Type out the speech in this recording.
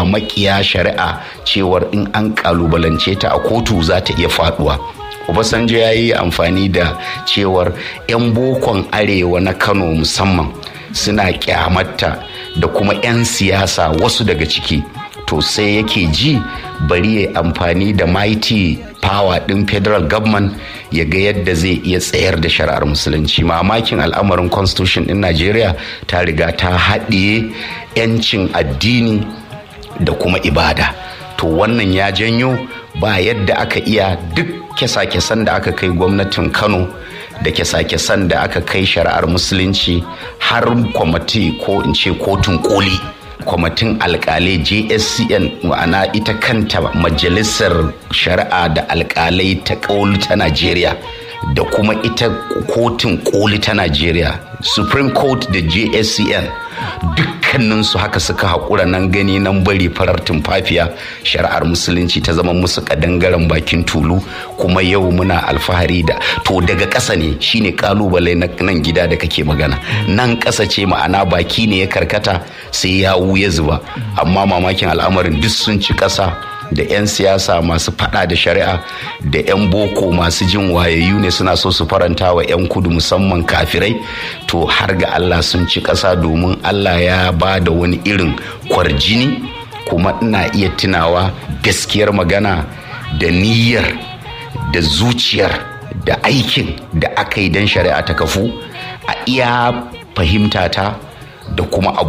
makiya shari'a cewar in an kalubalance ta a kotu za ta iya faduwa obasanjo ya yi amfani da cewar 'yan bokon arewa na kano musamman suna kyamatta da kuma 'yan siyasa wasu daga ciki to sai yake ji bari ya amfani da mighty power din federal government ya ga yadda zai iya tsayar da shari'ar musulunci mamakin al'amarin constitution din najeriya ta riga ta haɗiye 'yancin addini da kuma ibada to wannan ya janyo ba yadda aka iya duk kyasa-kyasan da aka kai gwamnatin kano da kyasa-kyasan da aka kai shari'ar musulunci har kwamati ko in ce kotun koli kwamitin alkalai jscn ma'ana ita kanta majalisar shari'a da alkalai ta koli ta najeriya da kuma ita kotun koli ta najeriya supreme court da jscn dukkaninsu haka suka haƙura nan gani nan bari farar tumfafiya shari'ar musulunci ta zama musu kadangaren bakin tulu kuma yau muna alfahari da to daga ƙasa ne shine kalubale na nan gida da kake magana nan ƙasa ce ma'ana baki ne ya karkata sai ya ya zuba amma mamakin al'amarin duk sun ci ƙasa da 'yan siyasa masu fada da shari'a da 'yan boko masu jin wayayyu ne suna so su faranta wa 'yan kudu musamman kafirai to har ga allah sun ci ƙasa domin allah ya ba da wani irin kwarjini kuma ina iya tunawa gaskiyar magana da niyyar da zuciyar da aikin da aka yi don shari'a ta kafu a iya fahimtata da kuma abu